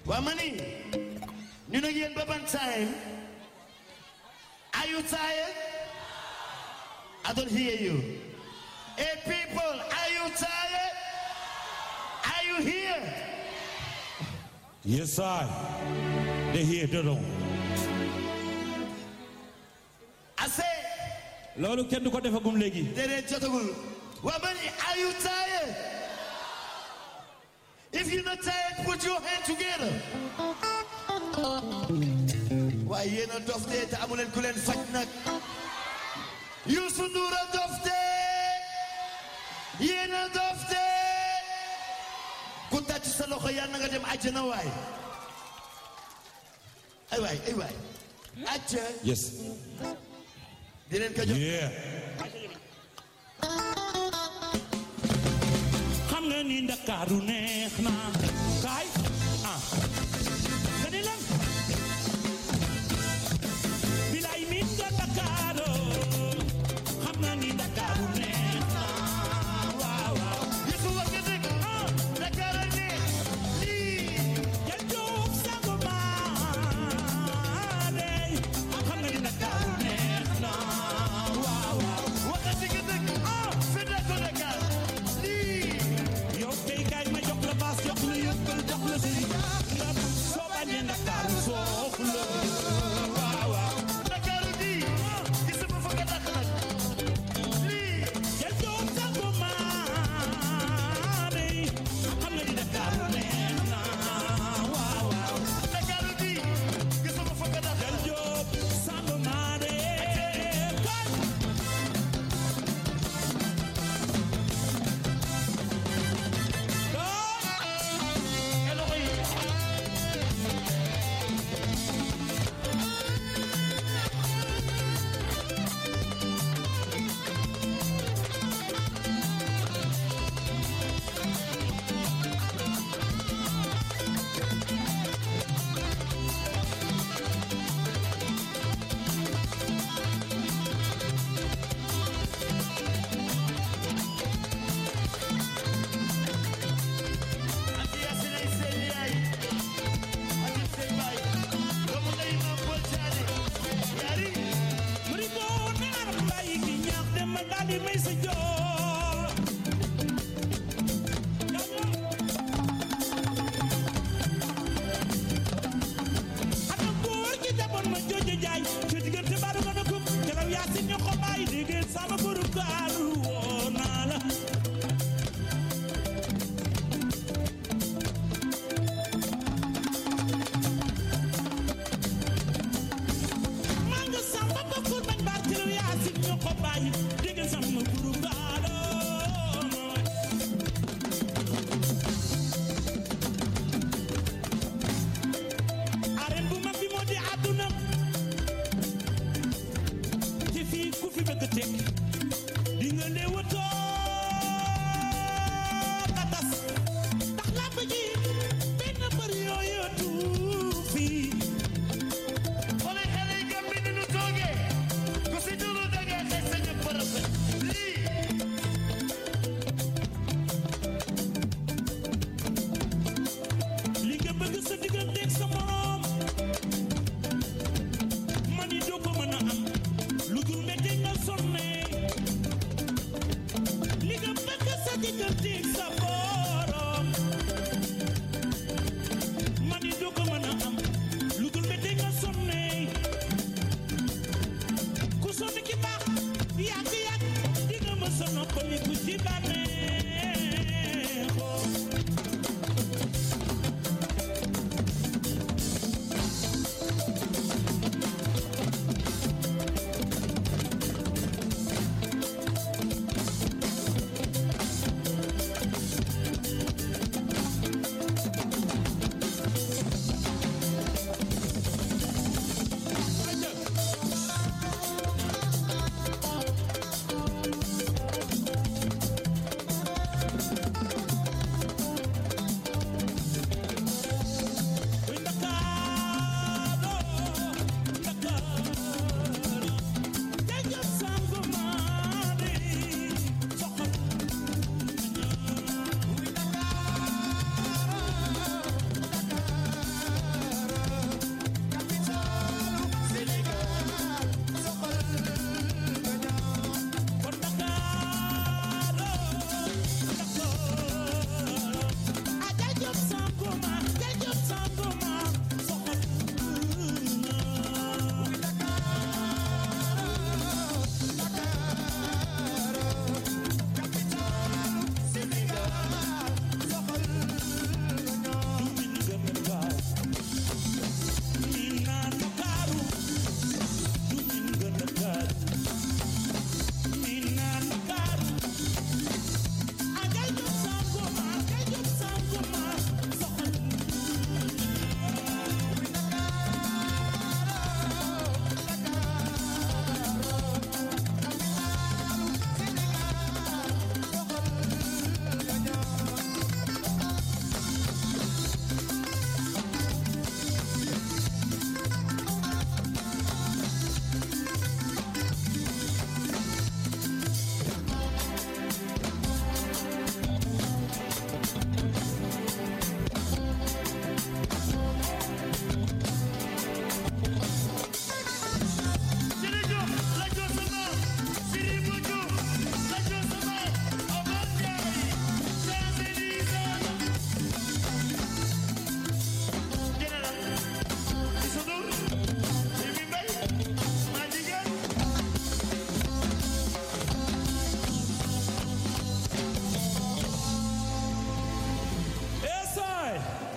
waa ma ni ñu ne yéen ba ban time are you tired I don't hear you hey people are you tired are you here Yes, I. They hear the wrong. I say loolu kenn du ko defagum léegi. déedéet jotagul waa ma ni are you tired if you're not tired put your hand together waaye yéen a dof dee te amu leen ku leen faj nag Youssou Ndour a dof dee yéen a dof dee ku tàcc sa loxo yàlla na nga dem àjjana waay ay waay ay waay acca Yes. di leen ko jox Yeah. xam nga ni Ndakaaru neex na kaay ah nga ni lan bilaay min nga Ndakaaru xam nga ni Ndakaaru neex na waaw waaw Youssou wax nga dëgg ah Dakar a neex lii jël Jóob sangu maare xam nga ni Ndakaaru neex na waaw waaw waxati nga dëgg ah fi nekk Dakar lii yow kay kaay ma jox la baas jox la yëppal jox la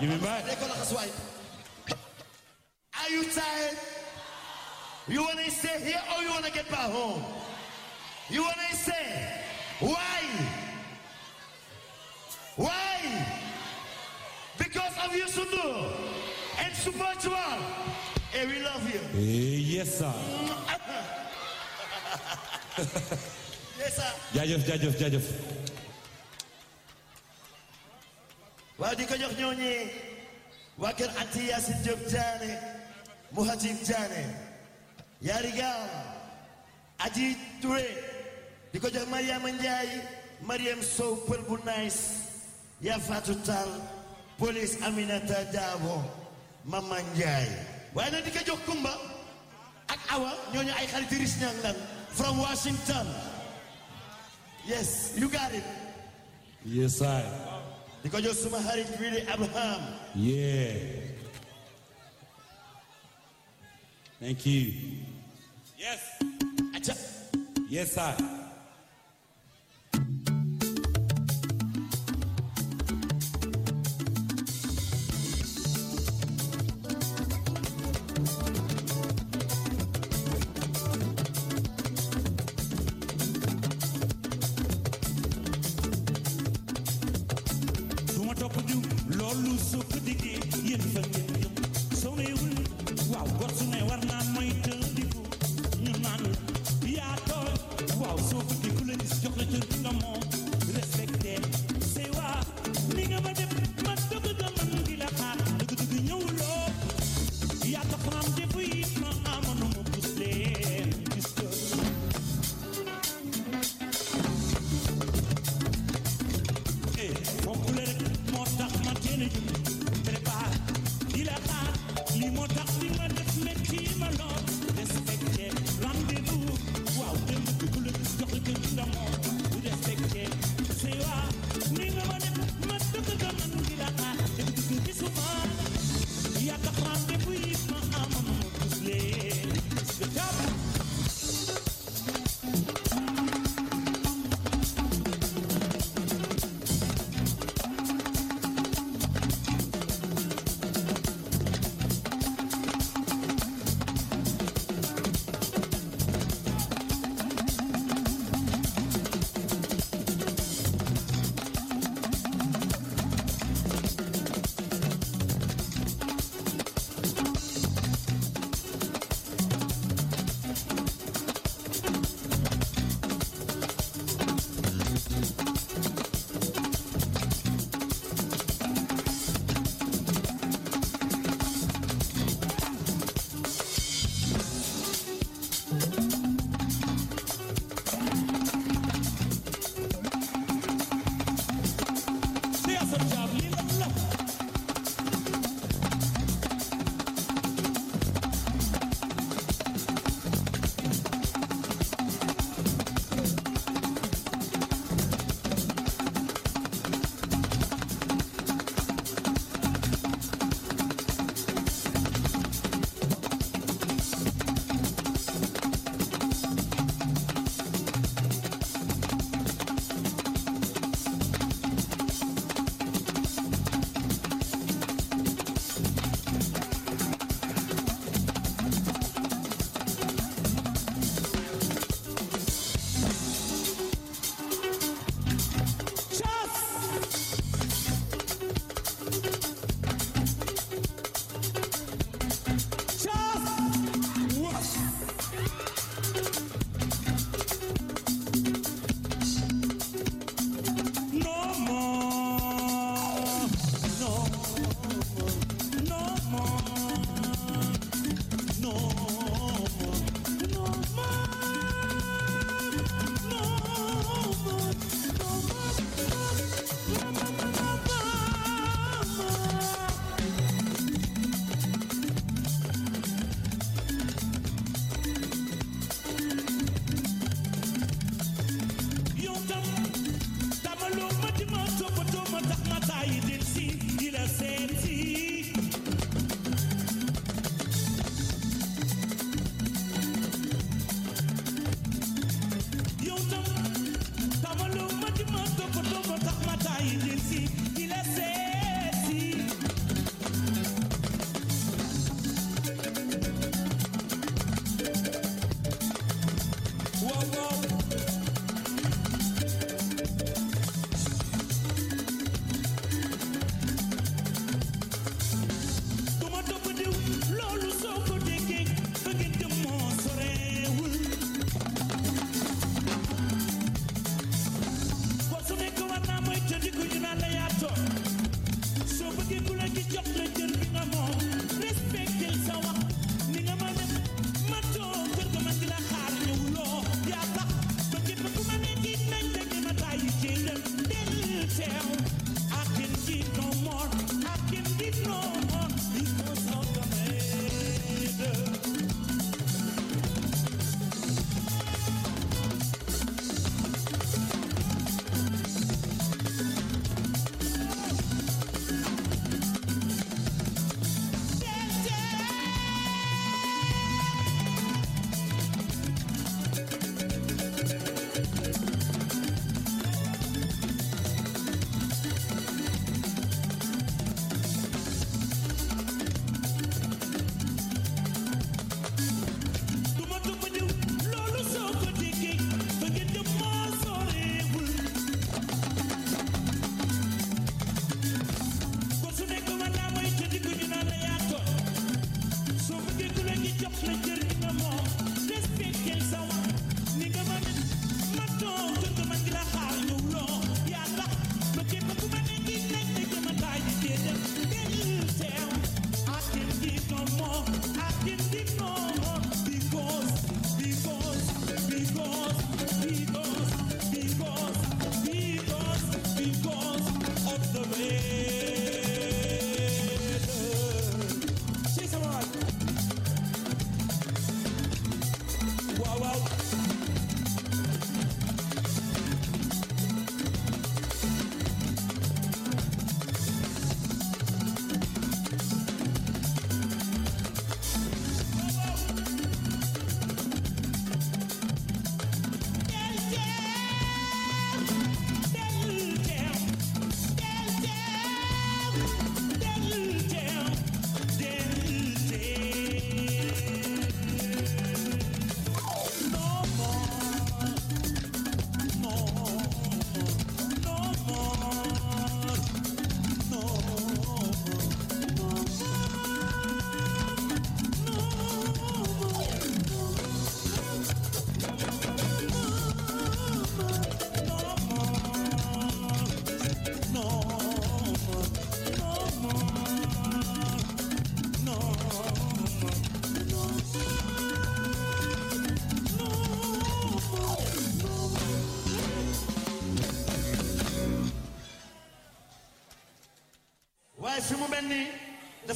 Jimmy Mbaye They call us white. Are you tired? You want to stay here or you want to get back home? You want to stay? Why? Why? Because of you, Sundu and Supernatural. Hey, we love you. Eh, yes sir Yes, sir. jaajëf jaajëf jaajëf waaw di ko jox ñooñi waa kër Ati Yaasin Diop Diané Muhatib Diané yaari gaaw Aji Touré di ko jox Mariama Ndiaye Mariam Sow pël bu nice yaa Fatou Tall police Aminata Dabo Mama Ndiaye waaye nag di ko jox Kumba ak Awa ñooñu ay xarit riche ñang lan from Washington yes you got it yes I di ko jox suma xarit Willy Abraham yeah thank you yes acca yes I du ma topp diw loolu soo ko diggee yéen fa ngeen yëm soo neewul waaw gor su ne war naa mooy tëndiku ñu naan yaa tooy waaw soo ko di ku la gis jox la cër bi nga moom respecté say waa ni nga ma def ma dëgg nga man di la xaar dëgg dëgg ñëwuloo yaa tax ma am defu yi ma amoon ma pus leen gis ko eh fonk la rek moo tax ma teel a jóg prépare di la xaar lii moo tax li ma def métti ma lool respecté rendez-vous waaw dem bi ku la gis jox la kër nga moom respecté say waa ni nga ma def ma dëgg nga man di la xaar dem bi gisuma yaa tax rendez-vous yi ma amoon ma gis leen gis nga jàpp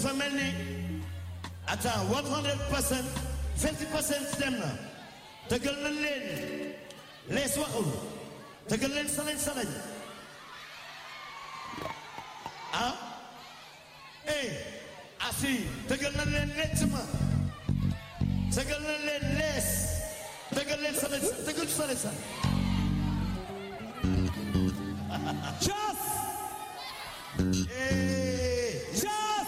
dafa mel ni attends 100 percent 50 percent dem na tëggal nañ leen lees waxul tëggal leen salañ salañ ah eh asi tëggal nañ leen lecc ma tëggal nañ leen lees tëggal leen salañ tëggal salañ salañ Just, eh just.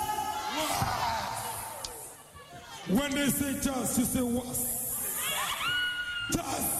When they say just, you say what? Just.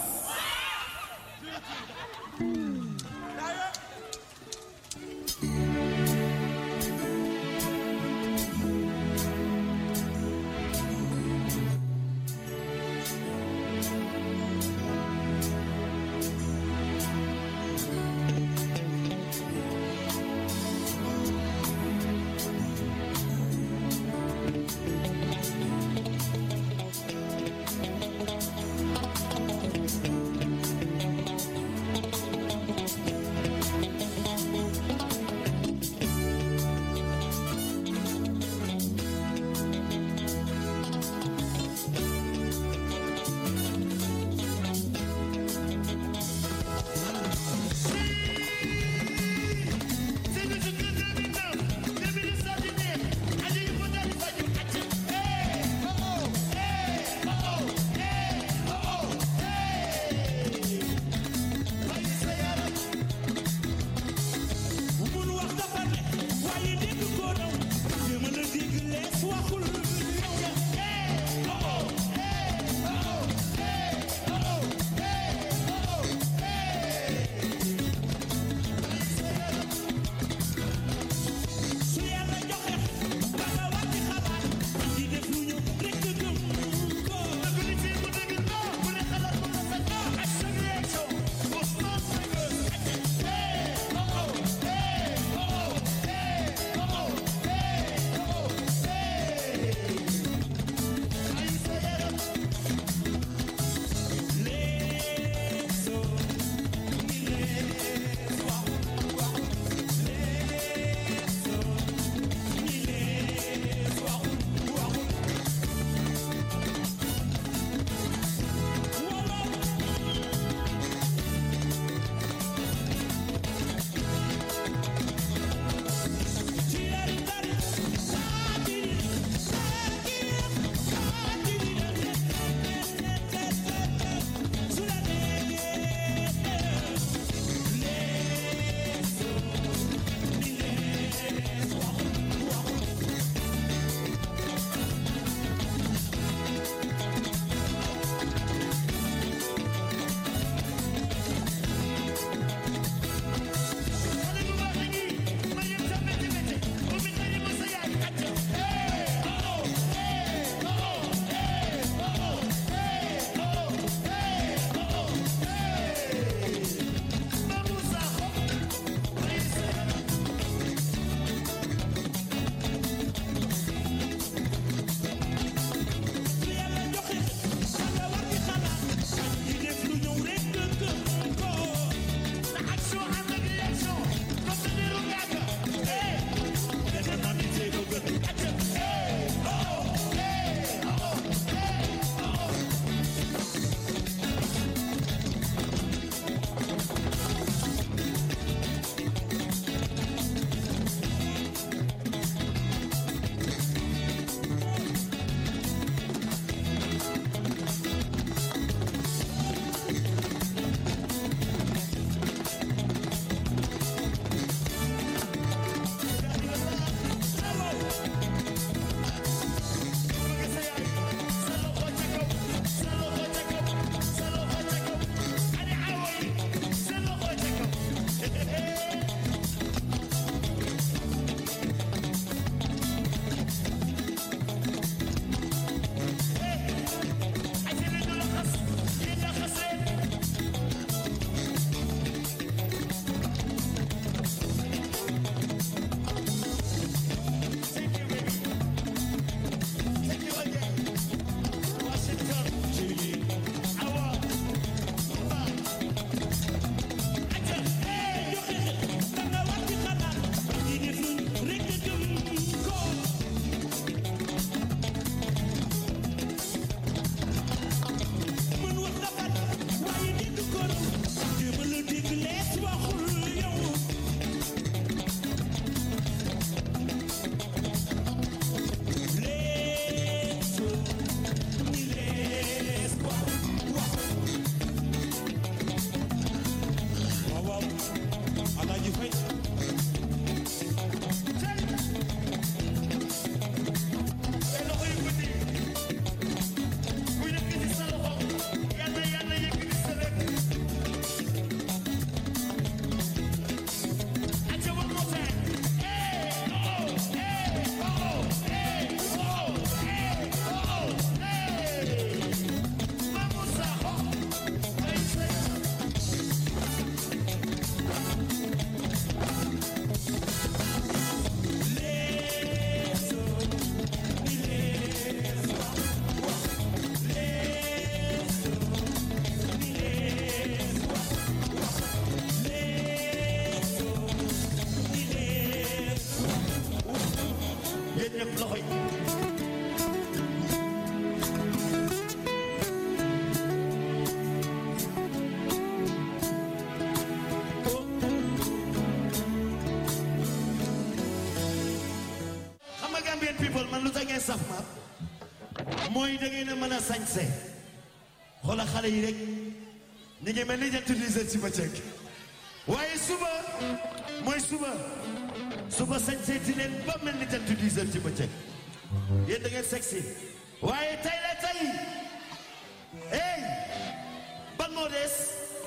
saf ma mooy da ngeen a mën a sañse xoola xale yi rek ñu ngi mel ni jant diisal ci bëccëg waaye suba mooy suba suba sañse ti leen ba mel ni jant diisal ci bëccëg yéen da ngeen sexy waaye tey la tey hey ban moo des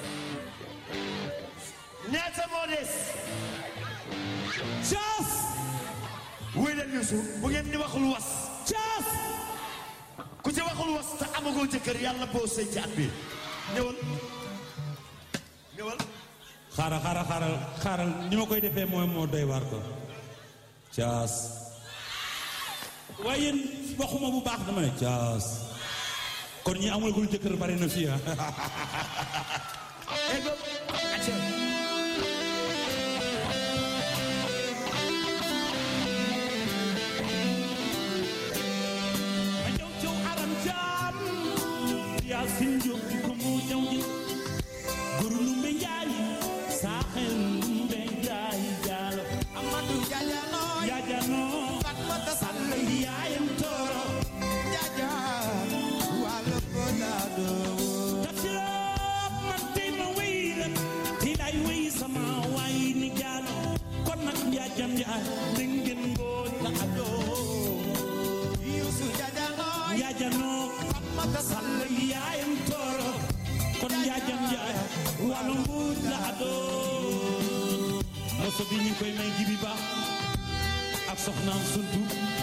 ñaata moo des caas wuy leen Youssou bu ngeen ni waxul was caas ku ci waxul was te amagoo jëkkër yàlla boo sëy ci at bi ñëwal ñëwal xaaral xaaral xaaral xaaral ni ma koy defee mooy moo doy waar ko caas waaye yéen waxuma bu baax dama ne caas kon ñi amagul jëkkër bari na fii ah ego acca ma ñëw caw aram jaam yaa sin jóg di ko mu ñëw ji guru lumbe njaay saaxel lumbe njaay jaalo Amadou Jajano yaajano Fatmata sàll Sall yaayam tooro Jaja wàllu ko daado tafsiroo man tey ma wéy la tey lay wéy sama waay ni jaalo kon nag njaajam njaay dingin mbooj la adoo Youssou Jajano yaajano Fatmata Sall sàll yaayam tooro kon njaajam njaay wàllu mbuuj la adoo moso bi ñu ngi koy may jibi ba ak soxnaam suntu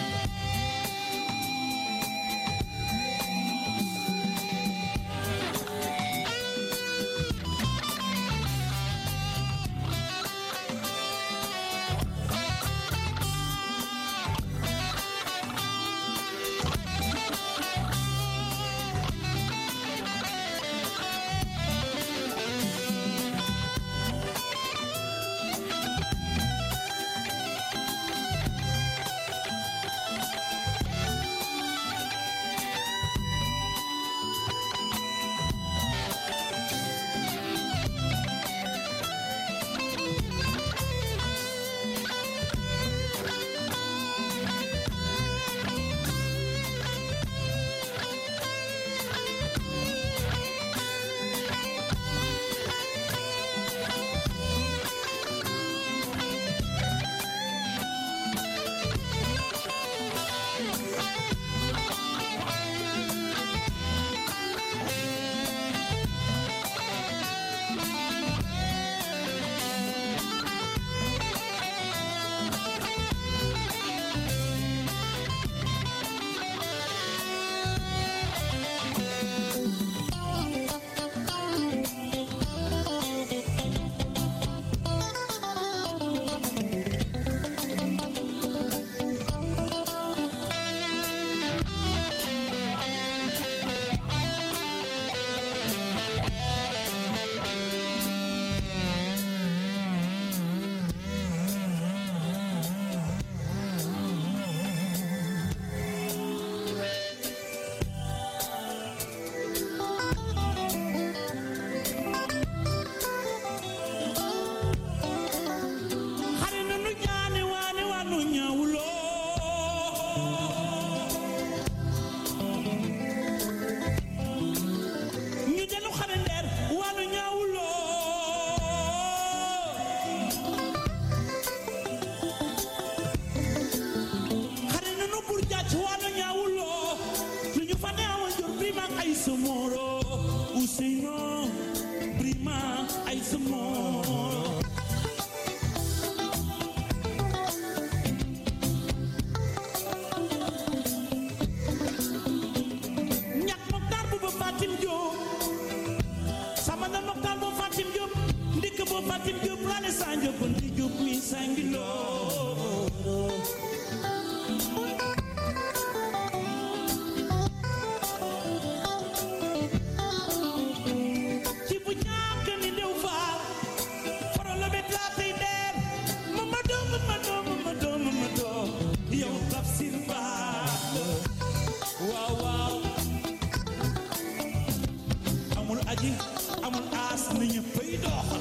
xare na nu ñaane waane waanu ñaawuloo ñu delu xare ndeer waanu ñaawuloo xare na nu bur jàcc waanu ñaawuloo lu ñu fa neewoon jur brima ay somoro Ousseyno brima ay somoro ñak moktar bu ba fatim Diop sama na moktar bu fatim Diop ndik bu fatim Diop lale sanjo kon di Diop mi sangilo ci bu ñàkk ni dew faal foro la bet laa tey deer Mamadou Mamadou Mamadou Mamadou yow tafsir baax la waaw waaw amul aji amul aas na ñëppay doxal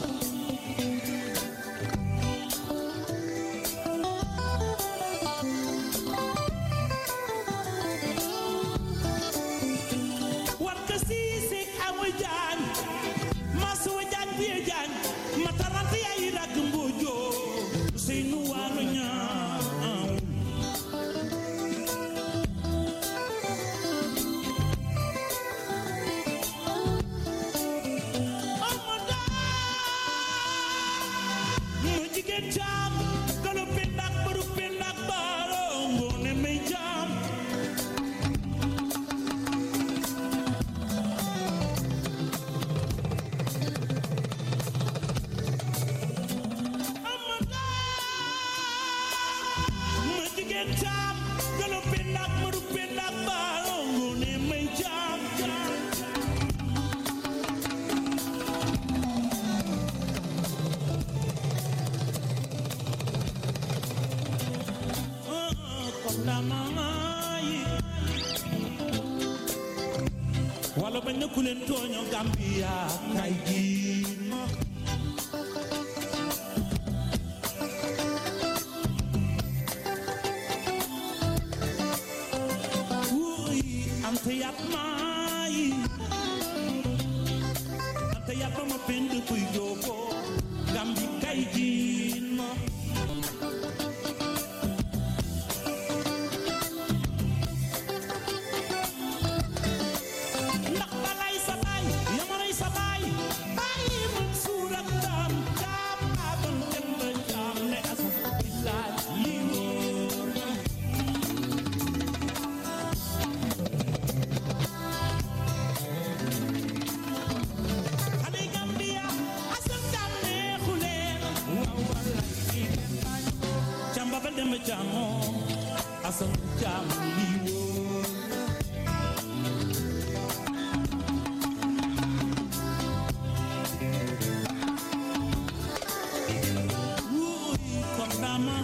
bañ na ku leen tooño Gambia kay jiin ma wuy ante yat maayi ante yat ma ma pend kuy joobo Gambi kay jiin ma ndax balay sa baay yamalay sa baay bàyyi man suur ak daam jaam aadam dem ba jaam ne asa billaay lii wóor na xale yi Gambia asal jaam neexu leen waaw walay lii leen bañ jaam ba ba dem ba jaamoo asal jaam lii wóor na wuy kom dama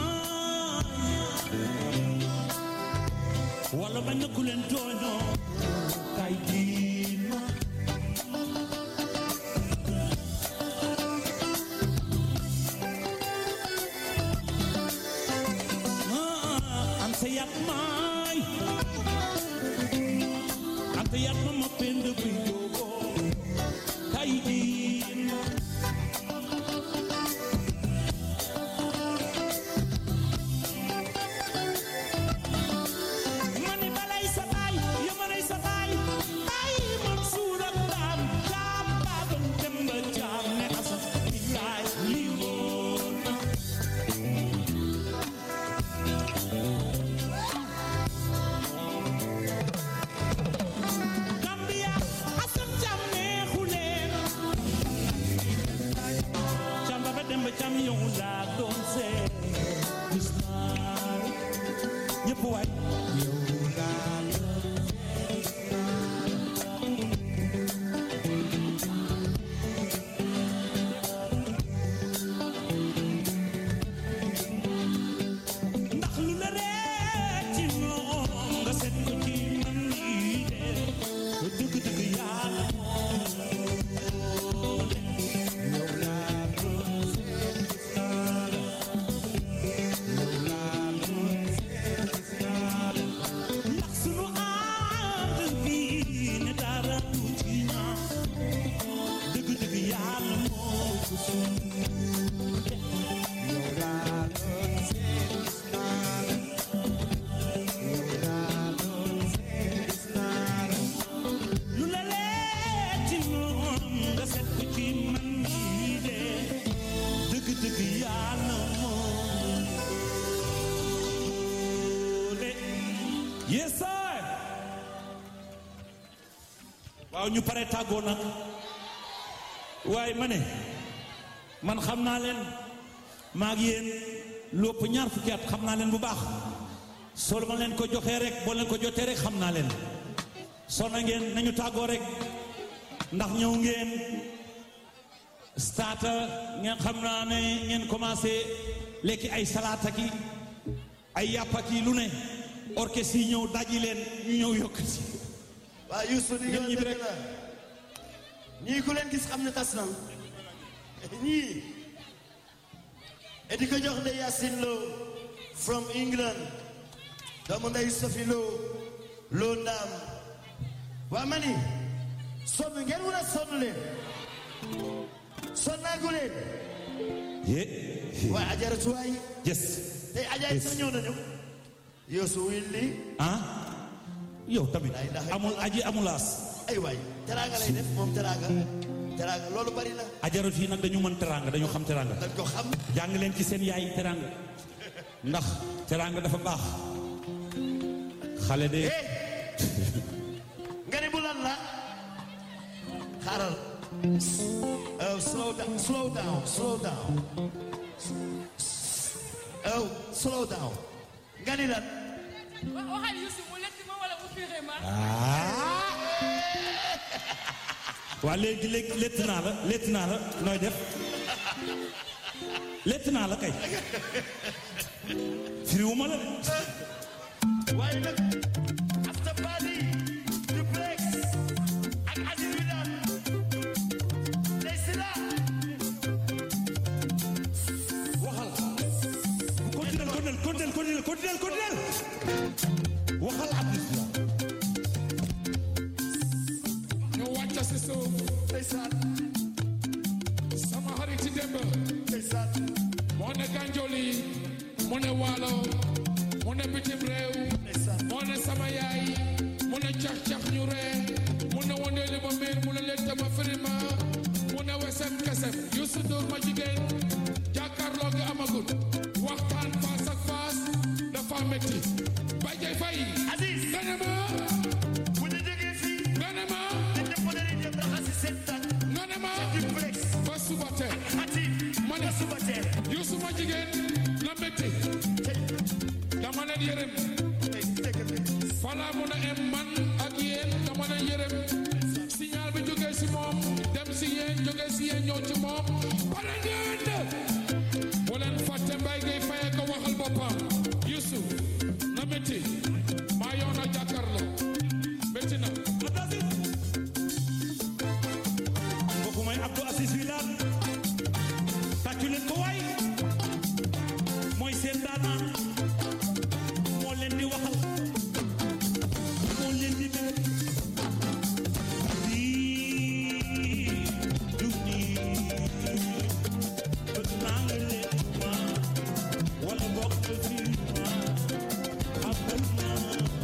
wala bañ na ku leen tooñoo kay diin ma Ah, ante yat maay ante yat ma ma pend bi joogo kay diin ma mani balay sa baay yamanay sa baay bàyyi man suur ak daam jaam baabal dem ba jaam ne asa billaay lii wóor na Gambia asam jaam neexu leen jaam ba ba dem ba jaam yow laa doon seet gis naa ñëpp waay ndax lu la reet ci moom nga seet ko ci man nii de ba dëgg dëgg yàlla moo de yow laa doon seet gis naa la yow laa doon seet gis naa la ndax sunu ànd bi ne dara du ci ñaaw dëgg dëgg yàlla moo ko sunu de yow laa doon seet gis naa la yow laa doon seet gis naa la lu la leer ci moom nga seet ko ci man mii de dëgg dëgg yàlla moom de yes sir waaw ñu pare tàggoo nag waaye ma ne man xam naa leen maa ngi yéen lu ëpp ñaar fukki at xam naa leen bu baax soo ma leen ko joxee rek boo leen ko jotee rek xam naa leen sonna ngeen nañu tàggoo rek ndax ñëw ngeen starta ngeen xam naa ne ngeen commencé lekki ay salaata ki ay yàppa ki lu ne orchestre yi ñëw daji leen ñu ñëw yokkati waa Youssou di Ngeen nga ñibbi dëgg rek. la ñii ku leen gis xam ne tas na ñii et di ko jox ndey Yacine Lo from England doomu ndey Sophie Lo Lo Ndam waa ma ni sonn ngeen wala sonn leen sonnaagu leen ye waaye ajaratu waay yes tey ajaay sa ñëw nañu Youssou Willi ah yow tamit Lay ndax- amul aji amulaas ay waay teraanga lay def moom teraanga teraanga loolu bari na ajarot yi nag dañu mën teranga dañu xam teranga dañ ko xam jàng leen ci seen yaay teranga ndax teranga dafa baax xale de eh nga ne bu lan la xaaral oh slow down slow down slow down oh slow down nga ni lan wa- waxal Youssou mu lekk ma wala mu firé ma. waa léegi léegi létt naa la létt naa la nooy def létt naa la kay firiwuma la de waaye nag after party duplex ak continuel continuel continuel continuel waxal artiste la ñu wàcc si suuf ndeysaan sama xarit ci démb ndeysaan moo ne Ganjoli mu ne Waalo mu ne bitim réew ndeysaan moo ne sama yaay mu ne cax cax ñu ree mu ne wondeeli ma miir mu ne letta ma firima mu ne wesem kesem Youssou Ndour ma jigéen jàkkaarloo gi amagul waxtaan face ak face dafa metti Baye Dieye Faye Aziz nga ne ma bu ñu jógee fii nga ne ma dañ ñëpp dañuy dem raxasi seen tànk nga ne ma di flex ba suba teel ati ma ne suba teel Youssou ma jigéen la metti tey dama leen yërëm tey dëgg bi fala mun a em man ak yéen dama leen yërëm signal bi jógee si moom dem si yéen jógee si yéen ñëw ci moom pare ngeen de bu leen fàtte mbay ngay faye ko waxal boppam Youssou na métti maa yow na jàkkaarloo métti na kooku mooy Abdou Aziz Wilane tàccu leen ko waay mooy seen daanaan moo leen di waxal moo leen di bëgg lii du nii bëgg naa nga leen ma wala bokk fii ma xamal naa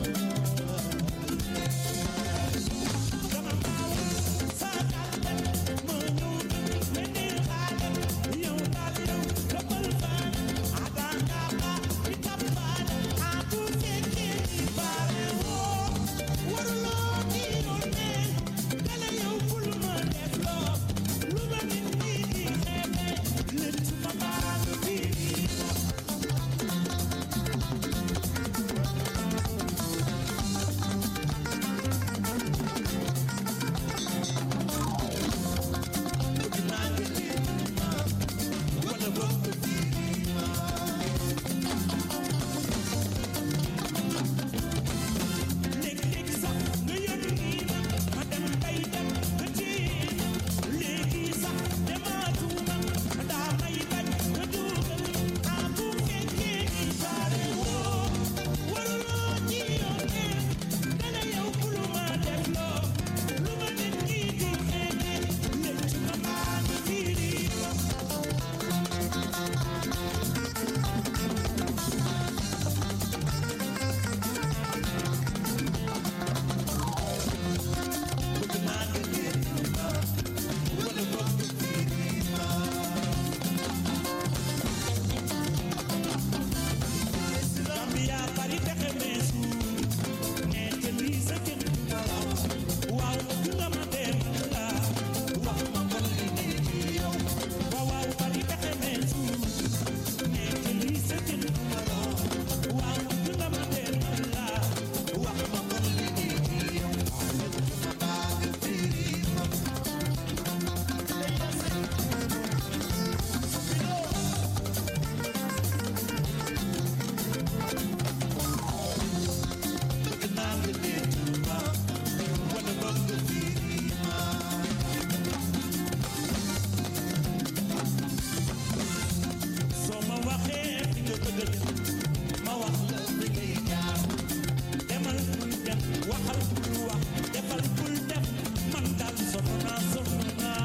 Gambia bari pexe meesu ñeente lii sa jën waaw bëgg nga ma dem la wax ma kon li ne ci yow waaw waaw bari pexe meesu ñeente lii sa jën waaw bëgg nga ma dem la wax ma kon li ne ci yow bëgg naa nga leen ma wala bëgg fii ma soo ma waxee fi nga bëgg a dem ma wax la fi ngay jaar demal bul dem waxal bul wax defal bul def man daal sonn naa sonn naa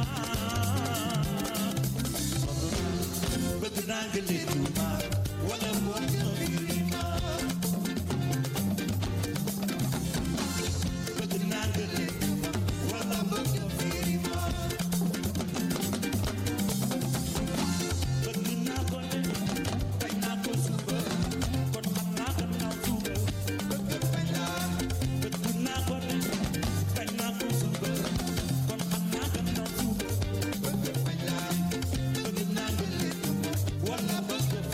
sonn naa bëgg naa nga leen ma wala bëgg fii ma bëgg naa nga leen wala bëgg fii ma bëgg naa ko ne bañ naa ko suba kon xam naa gannaaw suba bëgg naa ko ne bañ naa ko suba kon xam naa gannaaw suba bëgg naa nga leen wala bëgg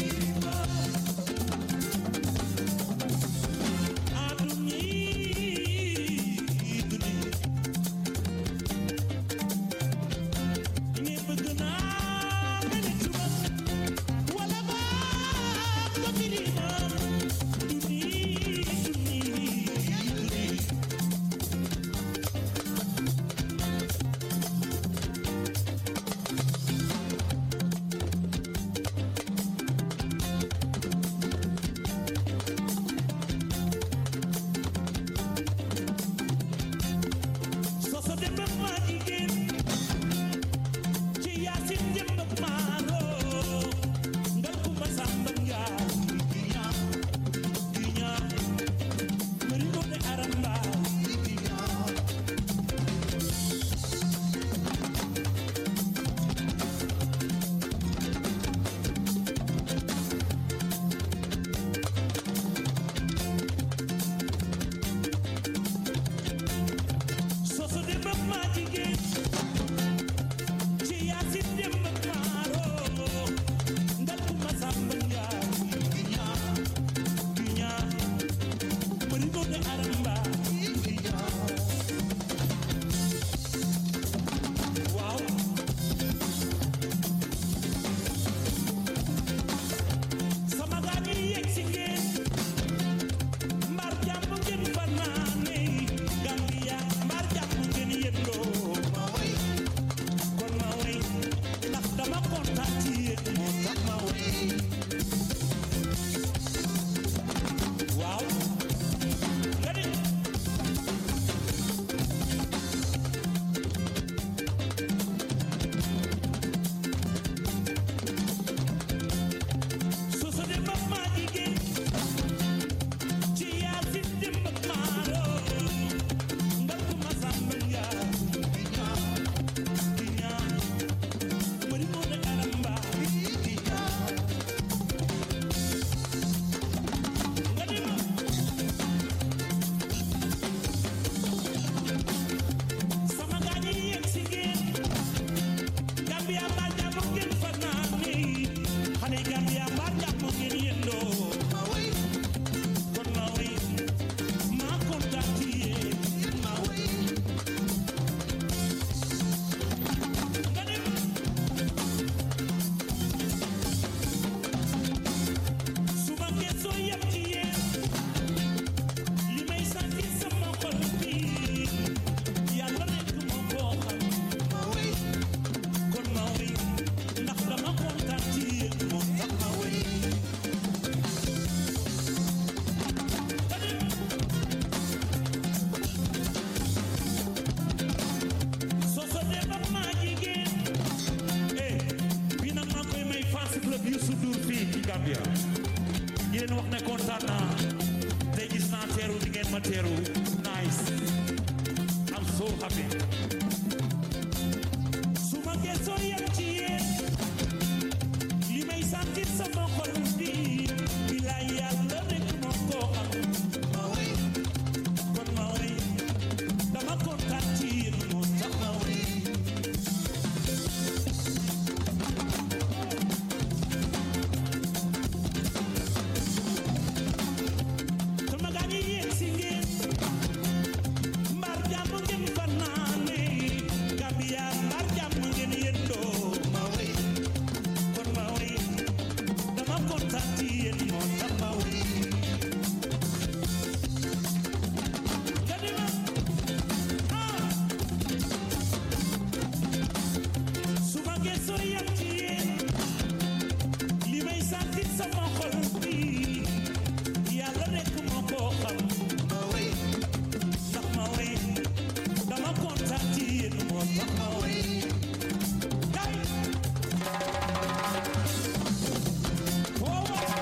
nice I'm so happy su ma gëstoo yem ci yéen li may sentir sama xol bi bilaay yàlla rek moo ko xam ma way kon ma way dama kontaan ci yéen moo tax ma way sama gaa ñi yéen si ngeen mbar jàmm ngeen fanaane Gambia mbar jàmm ngeen yendoo ma way kon ma way dama kontaan ci yéen moo tax ma way nga di ma ah su ma gëstoo yem ci yéen li may sentir sama xol bi yàlla rek moo ko xam ma way ndax ma way dama kontaan ci yéen moo tax ma way kay woowa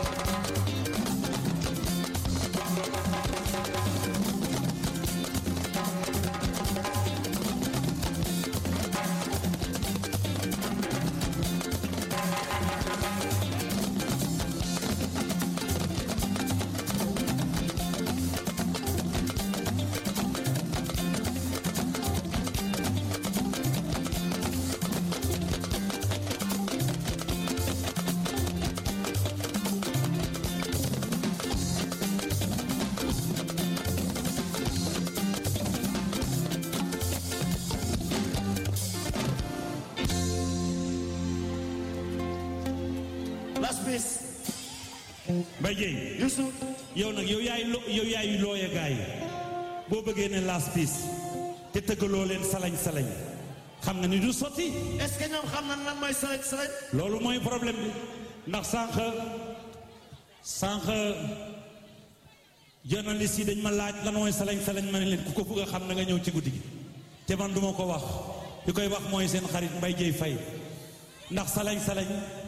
last piece Mbaye Dieye Youssou yow nag yow yaay lo yow yaay looya gaay boo bëggee ne last piece te tëggaloo leen salañ salañ xam nga ni du sotti est-ce que ñoom xam nañ lan mooy salañ salañ loolu mooy problème bi ndax sànq sànq journaliste yi dañ ma laaj lan mooy salañ salañ ma ne leen ku ko bëgg a xam na nga ñëw ci guddi gi te man duma ko wax ki koy wax mooy seen xarit Mbaye Dieye Faye ndax salañ salañ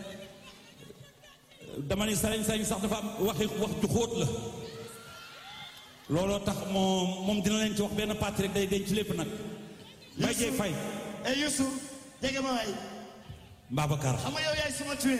dama ni salañ salañ sax dafa am waxi wax ju xóot la looloo tax moom moom dina leen ci wax benn partie rek day denc lépp nag Mbaye Dieye Faye et Youssou dégg ma waay Babacar xam nga yow yaay suma twin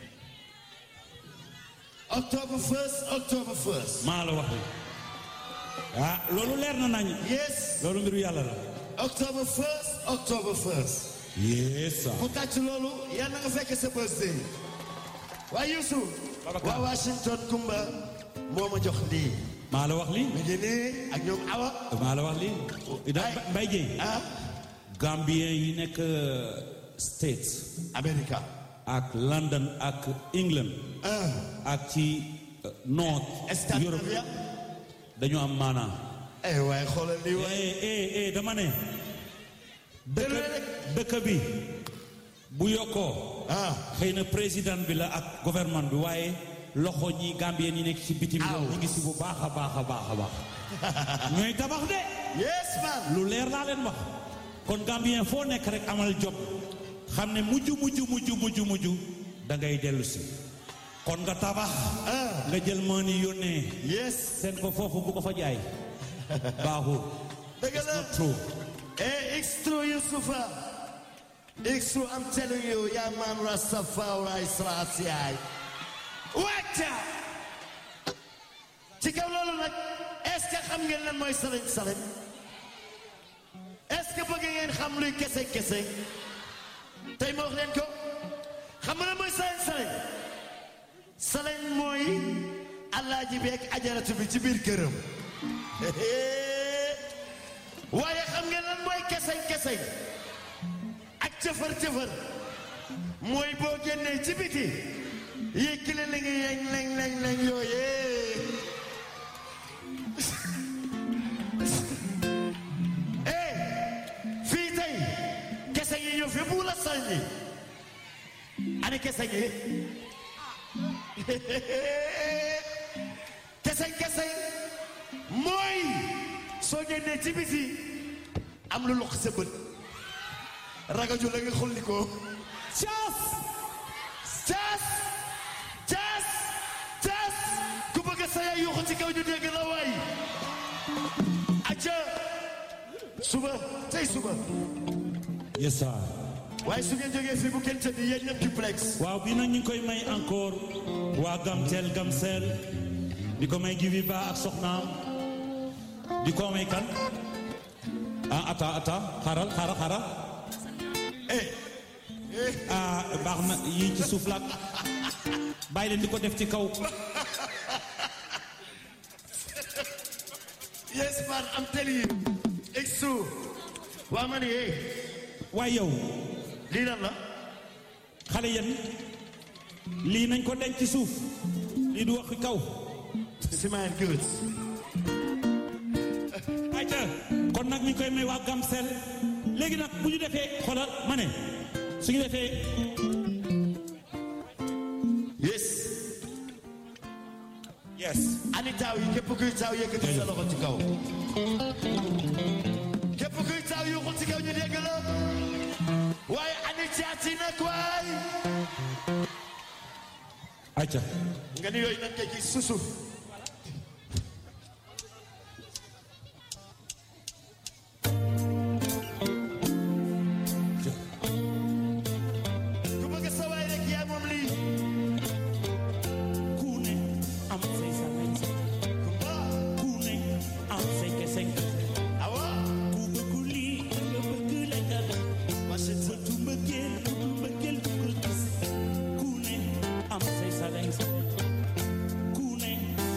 October 1st October 1st maa la wax li ah loolu leer na nañ yes loolu mbiru yàlla la October 1st October 1st yes ku tàcc loolu yal na nga fekk sa birthday waaye Youssou Babacar. waa Washington Kumba moo ma jox lii maa la wax li mi ngi nii ak ñoom Awa maa la wax li da Ay. Mbaye Dieye ah Gambien yi nekk States America ak London ak England ah ak ci uh, North Europe Scandinavia dañu am maanaa eh waaye xoolal lii waaye eh eh eh dama ne dëkk Dëgg rek. dëkk bi bu yokkoo ah xëy na président bi la ak gouvernement bi waaye loxo ñi Gambien yi nekk ci bitim réew Aw. ñu ngi si bu baax a baax a baax a baax ñooy tabax de yes man lu leer laa leen wax kon Gambien foo nekk rek amal job xam ne mujj mujj mujj mujj mujj da ngay dellu si kon nga tabax ah nga jël moo ni yónnee yes seen ko foofu bu ko fa jaay baaxul dëgg la true eh it's true Youssoufa it's true I'm telling you yaa man Rastafari Selassie wacca ci kaw loolu nag est-ce que xam ngeen lan mooy salañ salañ est-ce que bëgg ngeen xam luy kese kese tey ma wax leen ko xam nga lan mooy salañ salañ salañ mooy alaaji bi ak ajaratu bi ci biir këram waaye xam ngeen lan mooy keseñ keseñ ak cëfër cëfër mooy boo génnee ci biti yëkkile li ngi yeñ leñ leñ leñ yooyee eh fii tey keseñ yi ñëw fi bu la sànni ani keseñ yi keseñ keseñ mooy soo génnee ci biti am lu lox sa bët ragaju la nga xulli ko caas caas caas caas ku bëgg sa yaay yuuxu ci kaw ñu dégg la waay suba tey suba yes sir waaye su ngeen jógee fii bu kenn tëdd yéen ñëpp duplex waaw bii nag ñu ngi koy may encore waa Gamtel Gamsel di ko may Gibi Ba ak soxnaam di ko may kan ah ata ata xaaral xaaral xaaral ah baax na yii ci suuf laat bàyyi leen di ko def ci kaw yes man I'm telling you it's true waa ma ni hey waaye yow lii lan la xale yéen lii nañ ko denc ci suuf lii du wax ci kaw si man good ayca kon nag ñu koy may waa Gamsel léegi nag bu ñu defee xoolal ma ne su ñu defee yes yes ani taaw yi képp kuy taaw yëkkati sa loxo ci kaw képp kuy taaw yuuxul ci kaw ñu dégg la waaye ani caati nag waay ayca nga ni yooyu nag kay susu ku bëgg sa waay rek yaa moom lii ku ne am say sañ kumba ku ne am say kese awa ku bëgg lii nga bëgg la nga def masin sa bëtu mbëggeel bëtu mbëggeel bu ko gis ku ne am say sañ ku ne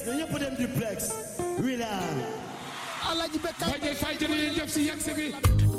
ñu ñëpp dem duplex. William. Alaaji Bekkaay Fajay fay jërëjëf si yegsi bi